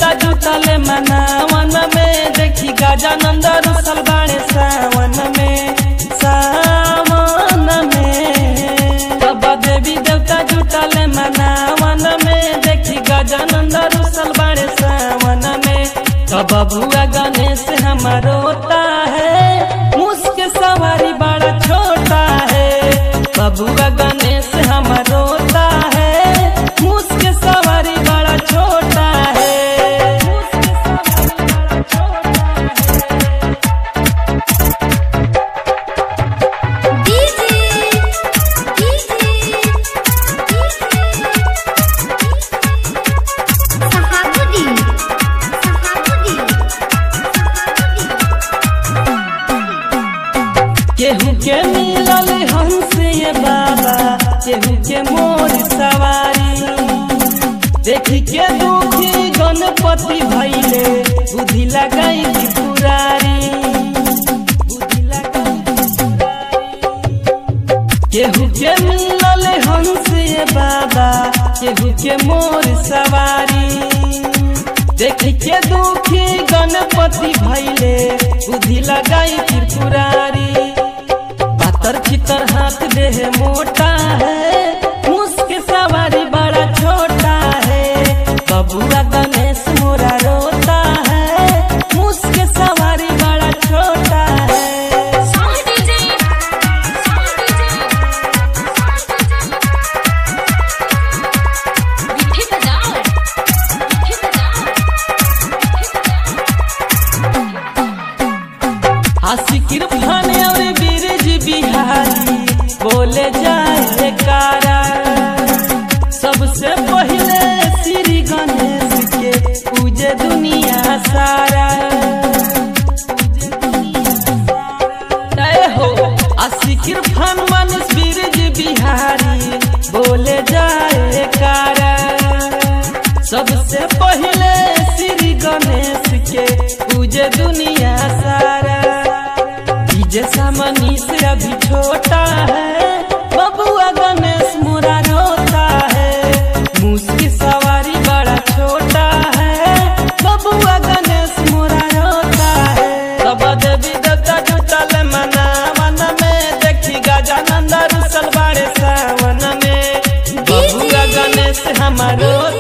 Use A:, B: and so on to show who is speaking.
A: देवता जुटले मनावन में देखी गजानंद रुसल बाड़े सावन में सावन में बाबा देवी देवता जुटले मनावन में देखी गजानंद रुसल बाड़े सावन में तो बबुआ गणेश हमारो होता है मुस्क सवारी बड़ा छोटा है बबुआ गणेश हमारो होता है मुस्क सवारी बड़ा छोटा है
B: डीजे डीजे सहाबुदी सहाबुदी
A: केहू के मिलल हंस ये बाबा केहू के मोर सवारी देखी के दुखी गणपति भैले बुद्धि लगाई त्रिपुरारी बुद्धि लगाई केहू के मिलल हंस ये बाबा केहू के मोर सवारी देख के दुखी गणपति भैले बुद्धि लगाई त्रिपुरारी पातर चितर हाथ देह मोटा है मुस्क सवारी बड़ा छोटा है बबुआ गणेश मोरा रोता है मुस्क सवारी बड़ा छोटा है
B: साउंड डीजे साउंड डीजे मिठी बजाओ मिठी
A: आशिकिर भाने और बीरज बिहारी बोले जाए कारा सबसे पहले श्री गणेश के पूजे दुनिया सारा जय हो आशिकिर भान मानस बीरज बिहारी बोले जाए कारा सबसे पहले श्री गणेश के पूजे दुनिया सारा डीजे सामनी से अभी छोटा है बबुआ गणेश मोरा रोता है मुस्की सवारी बड़ा छोटा है बबुआ गणेश मोरा रोता है तब देवी देवता जुटल मना मन में देखी गजानंद रुसल बाड़े सावन में बबुआ गणेश हमारो